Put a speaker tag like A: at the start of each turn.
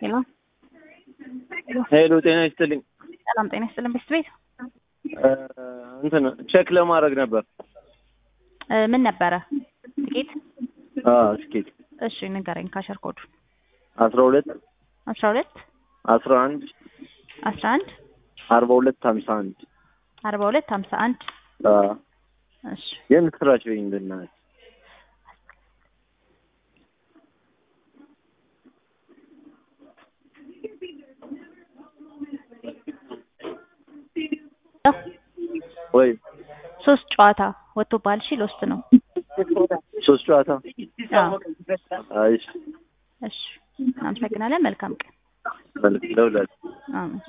A: ሄሎ
B: ሄሎ ጤና ይስጥልኝ።
A: ሰላም ጤና ይስጥልን። ቤት ቤት
B: እንትን ቼክ ለማድረግ ነበር።
A: እ ምን ነበረ? ጥቂት
B: ስኬት
A: እሺ ንገረኝ። ካሸር ኮዱ
B: አስራ ሁለት
A: አስራ ሁለት
B: አስራ አንድ
A: አስራ አንድ
B: አርባ ሁለት ሀምሳ አንድ
A: አርባ ሁለት ሀምሳ አንድ እሺ
B: የምስራች በኝ ብናት ወይ
A: ሶስት ጨዋታ ወጥቶብሃል። እሺ ሎስት ነው።
B: ሶስት ጨዋታ
A: አዎ
B: አይ
A: እሺ አመሰግናለን። መልካም ቀን።
B: መልክ ለውላል
A: አሜን።